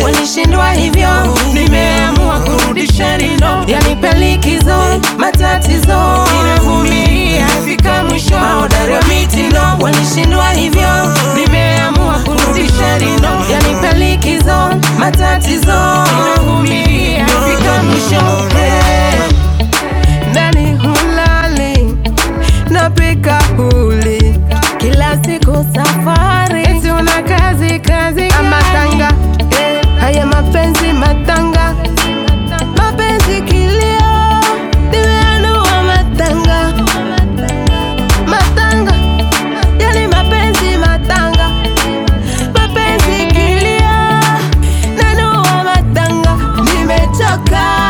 walishindwa hivyo, nimeamua kurudisha rindo, yanipe likizo, matatizo inavumilia fika mwisho, mahodari wa mitindo walishindwa hivyo, nimeamua kurudisha rindo, yanipe likizo, matatizo inavumilia fika mwisho hey. Ndani hulali napika huli kila siku safari, eti una kazi kazi amatanga eh, haya mapenzi matanga, mapenzi kilio, nimeanua matanga matanga, yani mapenzi matanga, mapenzi kilio, nanua matanga, nimechoka.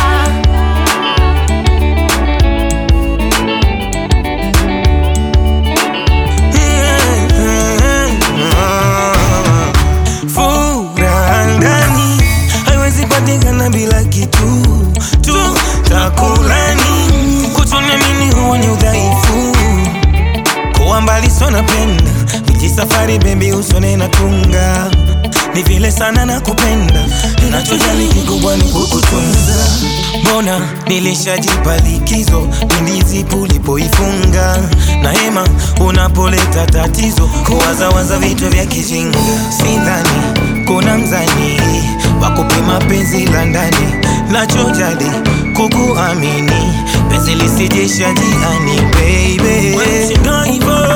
Furaha ndani haiwezi patikana bila kitu tu takulani. Kutoniamini huo ni udhaifu, kuwa mbali sio napenda, miji safari bebi usone na tunga ni vile sana na kupenda, nachojali kikubwa ni kukutunza. Mbona nilishajipa likizo pindi zipu ulipoifunga na hema unapoleta tatizo, kuwazawaza vitu vya kijinga. Sidhani kuna mzani wa kupima penzi la ndani, nachojali kukuamini, penzi lisijisha jiani baby. Wewe hivyo